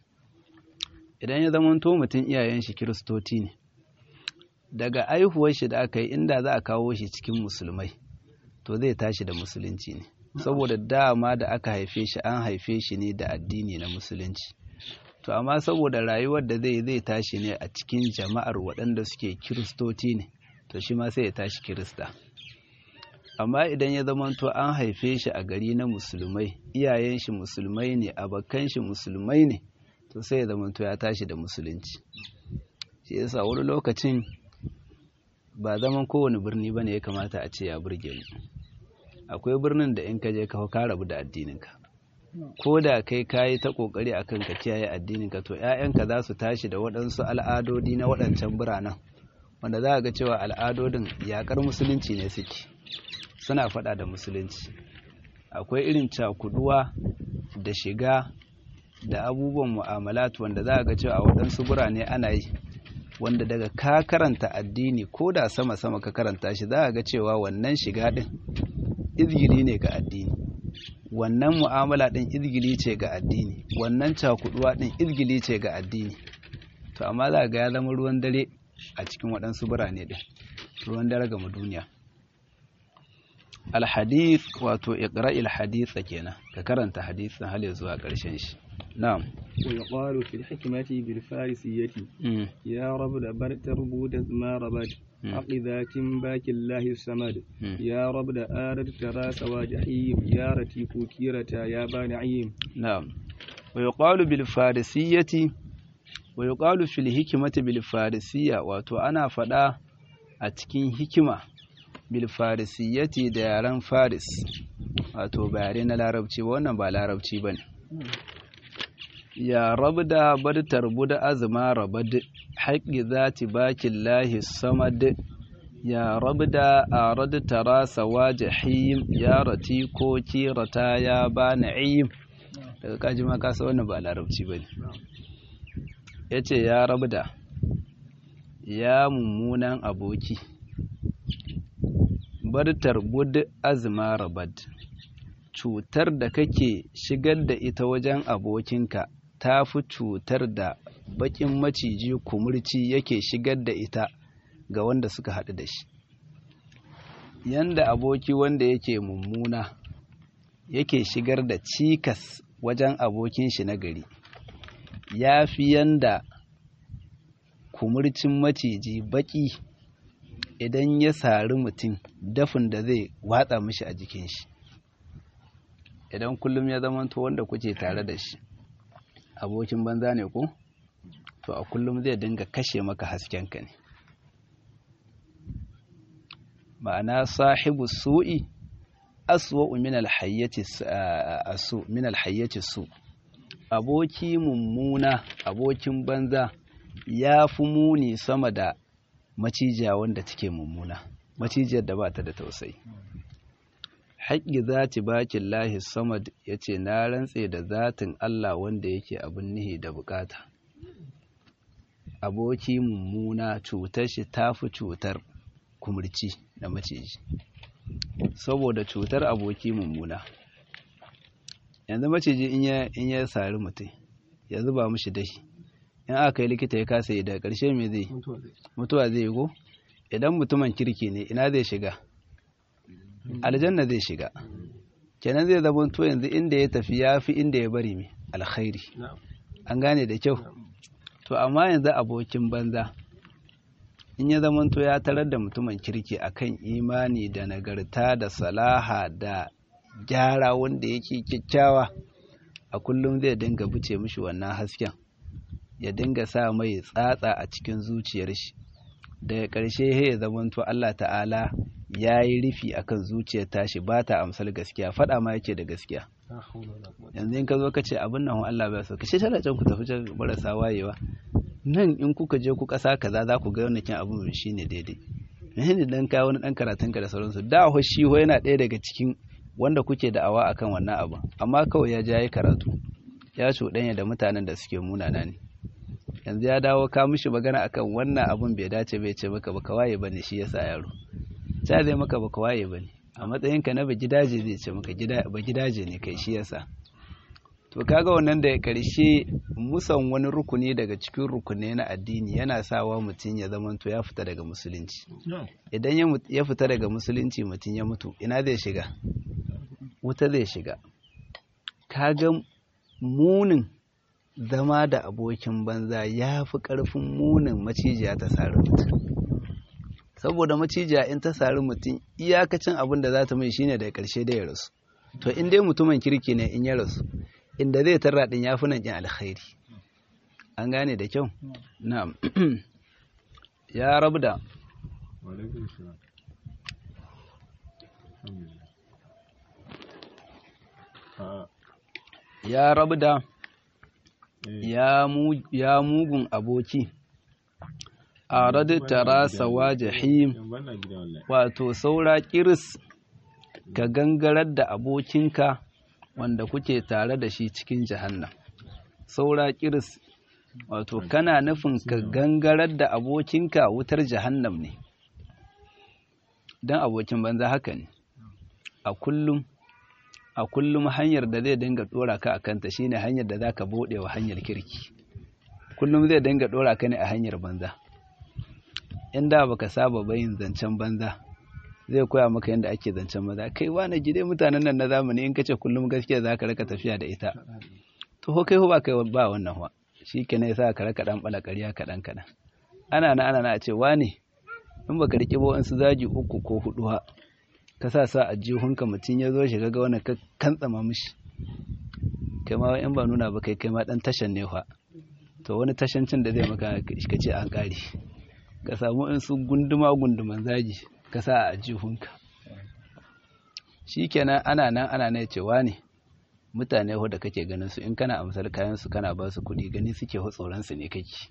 idan ya zamanto mutum iyayen shi kiristoti ne daga aihuwar shi da aka yi inda za a kawo shi cikin musulmai to zai tashi da musulunci ne saboda dama da aka haife shi an haife shi ne da addini na musulunci to amma saboda rayuwar da zai zai tashi ne a cikin jama'ar waɗanda suke kiristoti ne to shi ma sai ya tashi kirista amma idan ya zamanto an haife shi a gari na musulmai iyayen shi musulmai ne abokan shi musulmai ne to sai ya zamanto ya tashi da musulunci shi yasa wani lokacin ba zaman kowane birni bane ya kamata a ce ya burge mu akwai birnin da in ka je ka ka rabu da addininka ko da kai kayi ta kokari akan ka kiyaye addininka to ƴaƴanka za su tashi da waɗansu al'adodi na waɗancan biranen wanda za ga cewa al'adodin yakar musulunci ne suke suna faɗa da musulunci akwai irin cakuduwa da shiga da abubuwan mu'amalat wanda za ga cewa a waɗansu birane ana yi wanda daga ka karanta addini ko da sama-sama ka karanta shi za ga cewa wannan shiga ɗin izgili ne ga addini wannan mu'amala ɗin izgili ce ga addini wannan cakuduwa ɗin izgili ce ga addini to amma za ga ya zama ruwan dare a cikin waɗansu birane ɗin ruwan dare ga duniya alhadith wato iqra'il haditha kenan ka karanta hadisin hal zuwa ƙarshen shi na'am ويقال في الحكمة بالفارسية يا رب دبر تربود ما ربد حق ذاك باك الله السمد يا رب دا آرد تراس وجحيم يا رتيك كيرة يا بانعيم نعم ويقال بالفارسية wa yuqalu fil hikmati bil farisiyya wato ana faɗa a cikin hikima bil farisiyati da yaren faris wato ba yare na larabci ba wannan ba larabci bane ya rabda bad tarbud azma rabad haqqi zati bakillahi samad ya rabda arad tara sawajihim ya rati ko kirata ya ba na'im daga kaji ma kasa wannan ba larabci bane yace ya rabda ya mummunan aboki bartar bud azma rabad cutar da kake shigar da ita wajen abokinka ta fi cutar da bakin maciji kumurci yake shigar da ita ga wanda suka haɗu da shi yanda aboki wanda yake mummuna yake shigar da cikas wajen abokin shi na gari ya fi yanda kumurcin maciji baki idan ya sari mutum dafin da zai watsa mishi a jikin shi idan kullum ya zamanto wanda kuke tare da shi abokin banza ne ko to a kullum zai dinga kashe maka haskenka ne ma'ana sahibu su'i aswa'u min alhayyati asu min alhayyati su aboki mummuna abokin banza ya fi muni sama da macijiya wanda take mummuna macijiyar da ba ta da tausayi haƙƙi zati bakin lahi samad ya ce na rantse da zatin Allah wanda yake abin nihi da bukata aboki mummuna cutar shi tafi cutar kumurci da maciji saboda cutar aboki mummuna yanzu maciji in ya sari mutum ya zuba mishi dashi in aka yi likita ya kasa yi daga ƙarshe mai zai mutuwa zai yi go idan mutumin kirki ne ina zai shiga aljanna zai shiga kenan zai zama to yanzu inda ya tafi ya fi inda ya bari mai alkhairi an gane da kyau to amma yanzu abokin banza in ya zama to ya tarar da mutumin kirki akan imani da nagarta da salaha da gyara wanda yake kyakkyawa a kullum zai dinga buce mishi wannan hasken ya dinga sa mai tsatsa a cikin zuciyar shi daga ƙarshe ya zamanto Allah ta'ala ya yi rufi akan zuciyar tashi ba ta amsar gaskiya faɗa ma yake da gaskiya yanzu in ka zo ka ce abin nan Allah ba so ka ce tana can ku tafi can marasa wayewa nan in kuka je ku ƙasa kaza za ku ga wannan kin abin shi ne daidai menene dan ka wani dan karatun ka da sauransu da ho shi ho yana ɗaya daga cikin wanda kuke da'awa akan wannan abu amma kawai ya ja yi karatu ya cuɗanya da mutanen da suke munana ne yanzu ya dawo ka mishi magana akan wannan abun bai dace bai ce maka baka waye bane shi yasa yaro ta zai maka baka waye bane a matsayin ka na ba gidaje zai ce maka gida ba gidaje ne kai shi yasa to kaga wannan da karshe musan wani rukuni daga cikin rukunai na addini yana sawa mutum ya zamanto ya fita daga musulunci idan ya fita daga musulunci mutum ya mutu ina zai shiga wuta zai shiga kaga munin zama da abokin banza ya fi ƙarfin munin macijiya ta sari mutum saboda macijiya in ta sari mutum iyakacin abin da za ta mai shine da ƙarshe da ya rasu to in dai mutumin kirki ne in ya rasu inda zai tarra ɗin ya fi nan ƙin alkhairi an gane da kyau na'am ya rabu da ya rabu da ya mugun aboki a tara sawa jahim wato saura kiris ka gangarar da abokinka wanda kuke tare da shi cikin jahannan saura kiris wato kana nufin ka gangarar da abokinka wutar jahannam ne don abokin banza haka ne a kullum a kullum hanyar da zai dinga dora ka a kanta shine hanyar da zaka bude wa hanyar kirki kullum zai dinga dora ka ne a hanyar banza inda baka saba bayin zancen banza zai koya maka yadda ake zancen banza kai wani gide mutanen nan na zamani in kace kullum gaskiya zaka raka tafiya da ita to ho kai ho ba kai ba wannan wa shikenan yasa ka raka dan bala ƙarya kaɗan kaɗan ana na ana na a ce wane in baka riƙe ba wasu zagi uku ko hudu ha ka sa sa a jihunka mutum ya zo shi ga wani ka kantsama mishi kai ma in ba nuna ba kai kai ma dan tashan ne fa to wani tashancin da zai maka ka ce an ƙare ka samu in su gunduma gunduman zagi ka sa a jihunka shikenan ana nan ana nan cewa ne mutane da kake ganin su in kana amsar kayan su kana ba su kuɗi gani suke tsoron su ne kake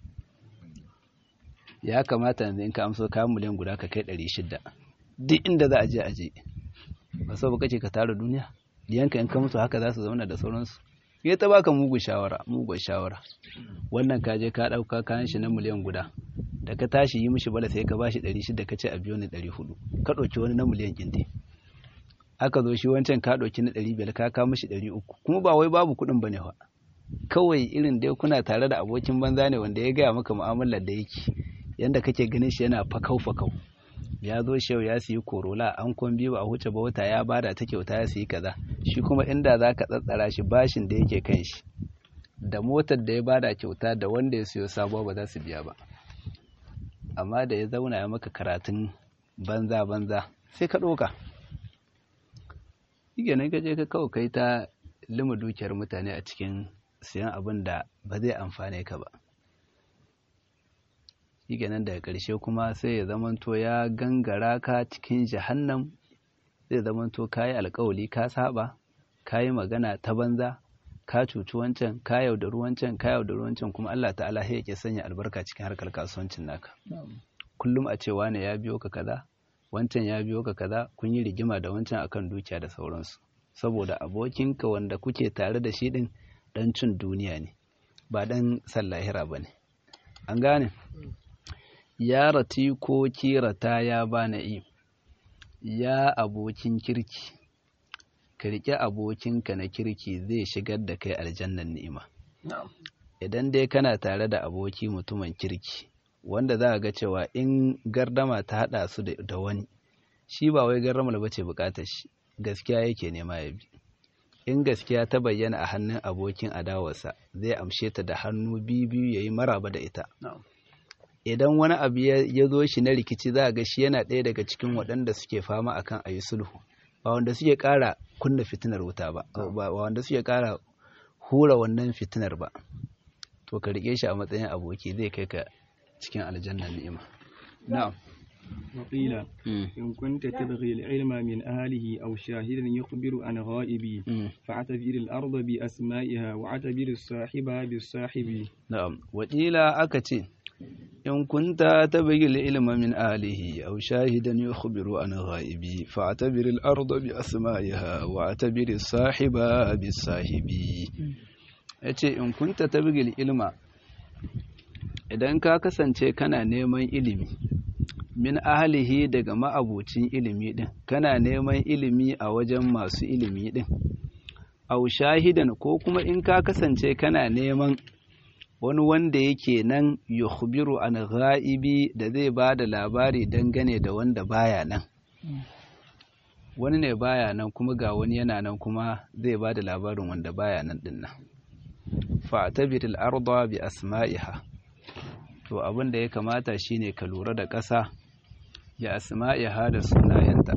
ya kamata yanzu in ka amso kayan miliyan guda ka kai ɗari shida duk inda za a je a je ba sau kace ka tara duniya diyanka in ka mutu haka za su zauna da sauransu ya ta baka mugun shawara mugun shawara wannan ka je ka ɗauka kayan shi na miliyan guda da ka tashi yi mishi bala sai ka bashi ɗari shida ka ce a biyo ni ɗari hudu ka ɗauki wani na miliyan ƙindi aka zo shi wancan ka ɗauki na ɗari biyar ka kawo mishi ɗari uku kuma ba wai babu kuɗin ba ne fa kawai irin dai kuna tare da abokin banza ne wanda ya gaya maka mu'amalar da yake yanda kake ganin shi yana fakau fakau ya zo shi ya siyi korola an kon biyu a huce ba wata ya bada ta kyauta ya siyi kaza shi kuma inda za ka tsatsara shi bashin da yake kan shi da motar da ya bada kyauta da wanda ya siyo sabuwa ba za su biya ba amma da ya zauna ya maka karatun banza banza sai ka ɗoka shi ne ka je ka kawo kai ta lima dukiyar mutane a cikin siyan abin da ba zai amfane ka ba shi nan daga ƙarshe kuma sai ya zamanto ya gangara ka cikin jahannam zai zamanto ka yi alkawali ka saba ka yi magana ta banza ka cuci wancan ka yaudari wancan ka yaudari wancan kuma Allah ta'ala ya ke sanya albarka cikin harkar kasuwancin naka kullum a cewa ne ya biyo ka kaza wancan ya biyo ka kaza kun yi rigima da wancan akan dukiya da sauransu saboda abokinka wanda kuke tare da shi din dan cin duniya ne ba dan sallahira ba ne an gane ya rati ko kirata ya bana yi ya abokin kirki ka riƙe abokinka na kirki zai shigar da kai aljannan ni'ima idan dai kana tare da aboki mutumin kirki wanda za a ga cewa in gardama ta haɗa su da wani shi ba wai gardamar ba ce buƙatar shi gaskiya yake nema ya bi in gaskiya ta bayyana a hannun abokin adawarsa zai amshe ta da hannu biyu biyu ya yi maraba da ita idan wani abu ya zo shi na rikici za a ga shi yana ɗaya daga cikin waɗanda suke fama akan a yi sulhu ba wanda suke ƙara kunna fitinar wuta ba ba wanda suke ƙara hura wannan fitinar ba to ka riƙe shi a matsayin aboki zai kai ka cikin aljannar ni'ima na'am وقيل إن كنت تبغي العلم من أهله أو شاهدا يخبر عن غائبي فاعتبر الأرض بأسمائها واعتبر الصاحب بالصاحب نعم وقيل أكتي إن كنت تبغي العلم من أهله أو شاهدا يخبر عن غائبي فاعتبر الأرض بأسمائها واعتبر الصاحب بالصاحب yace in kunta tabgil ilma idan ka kasance kana neman ilimi min ahalihi daga ma'abucin ilimi din kana neman ilimi a wajen masu ilimi din au shahidan ko kuma in ka kasance kana neman wani wanda yake nan yukhbiru an ghaibi da zai ba da labari dangane da wanda baya nan wani ne baya nan kuma ga wani yana nan kuma zai ba da labarin wanda baya nan din nan fa'tabir al-arda bi asma'iha to abin da ya kamata shine ka lura da ƙasa ya asma'iha da sunayenta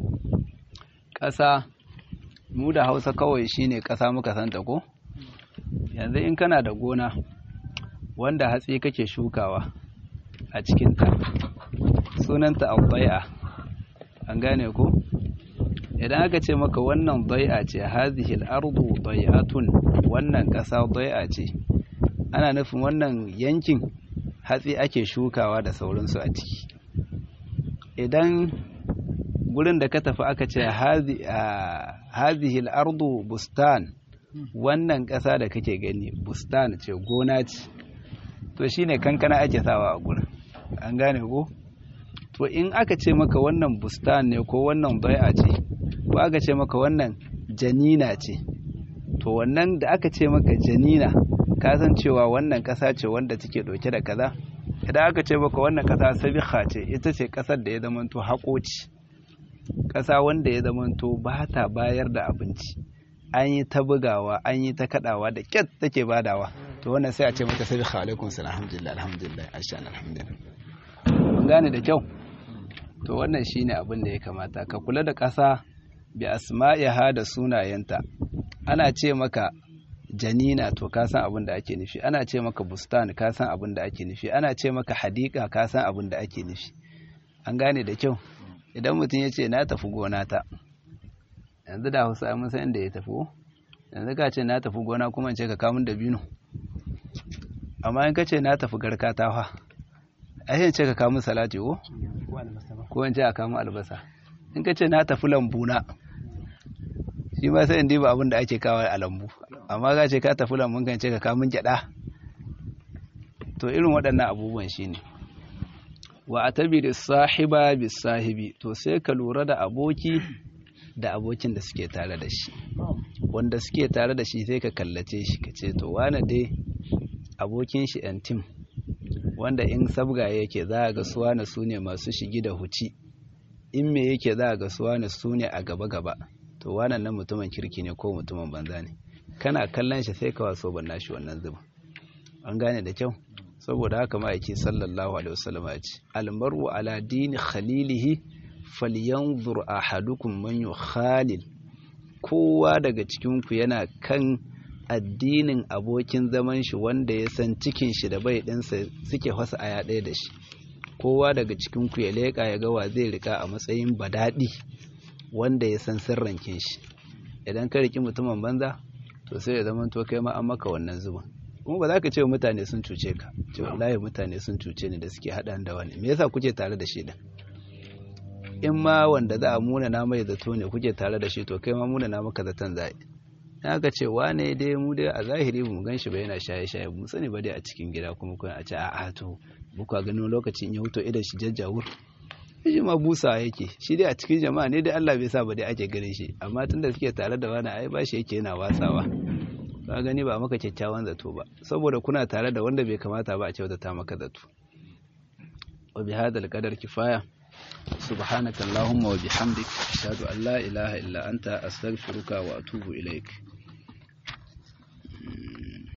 ƙasa mu da hausa kawai shine ƙasa muka santa ko yanzu in kana da gona wanda hatsi kake shukawa a cikinta sunanta albai'a an gane ko idan aka ce maka wannan bai'a ce hazihil ardu bai'atun wannan ƙasa bai'a ce ana nufin wannan yankin hatsi ake shukawa da sauransu a ciki idan gurin da ka tafi aka ce hazihil ardu bustan wannan ƙasa da kake gani bustan ce gona ce to shine kankana ake sawa a gurin an gane ko to in aka ce maka wannan bustan ne ko wannan bai'a ce ko aka ce maka wannan janina ce to wannan da aka ce maka janina ka san cewa wannan ƙasa ce wanda take ɗauke da kaza idan aka ce maka wannan ƙasa sabiha ce ita ce ƙasar da ya zamanto haƙoci ƙasa wanda ya zamanto ba ta bayar da abinci an yi ta bugawa an yi ta kaɗawa da ƙyat take badawa to wannan sai a ce mata sabiha alaikum salam alhamdulillah alhamdulillah ashan alhamdulillah mun gane da kyau to wannan shine abin da ya kamata ka kula da ƙasa bi asma'iha da sunayenta ana ce maka janina to ka san abin da ake nufi ana ce maka bustan ka san abin da ake nufi ana ce maka hadika ka san abin da ake nufi an gane da kyau idan mutum ya ce na tafi gona ta yanzu da hausa mun san inda ya tafi yanzu ka ce na tafi gona kuma ce ka kamun da bino amma in ka ce na tafi garka ta fa ai ce ka kamun salati ko ko in ce a kamun albasa in ka ce na tafi lambu na shi ma sai in diba abin da ake kawo a lambu amma ka ce ka tafi lambun kan ce ka kamun gyada to irin waɗannan abubuwan shine wa atabiri sahiba bis sahibi to sai ka lura da aboki da abokin da suke tare da shi wanda suke tare da shi sai ka kallace shi ka ce to wane dai abokin shi yan tim wanda in sabga yake za a ga suwana su ne masu shigi da huci in me yake za a ga suwana su ne a gaba-gaba to wannan nan mutumin kirki ne ko mutumin banza ne kana kallon shi sai ka waso ban nashi wannan zuba an gane da kyau saboda haka ma'aiki sallallahu alaihi wasallam ya ce almaru ala dini khalilihi falyanzur ahadukum man yukhalil kowa daga cikin ku yana kan addinin abokin zaman shi wanda ya san cikin shi da bai ɗinsa suke fasa aya ɗaya da shi kowa daga cikin ku ya leƙa ya ga wa zai rika a matsayin badadi wanda ya san sirrankin shi idan ka riki mutumin banza to sai ya zama to kai ma an maka wannan zuban kuma ba za ka ce wa mutane sun cuce ka ce wallahi mutane sun cuce ni da suke haɗa da wani me yasa kuke tare da shi din in ma wanda za a muna na mai zato ne kuke tare da shi to kai ma muna na maka zaton za in aka ce wane dai mu dai a zahiri mu gan shi ba yana shaye shaye mu sani ba dai a cikin gida kuma kuma a ce a'a to buka ganin lokacin ya huto idan shi jajjawur shi ma busa yake shi dai a cikin jama'a ne dai Allah bai sa ba dai ake ganin shi amma tunda suke tare da wani ai ba shi yake yana watsawa ka gani ba maka kyakkyawan zato ba saboda kuna tare da wanda bai kamata ba a kyautata maka zato wa bi hadal qadar kifaya subhanaka allahumma wa bihamdik ashhadu an la ilaha illa anta astaghfiruka wa atubu ilaik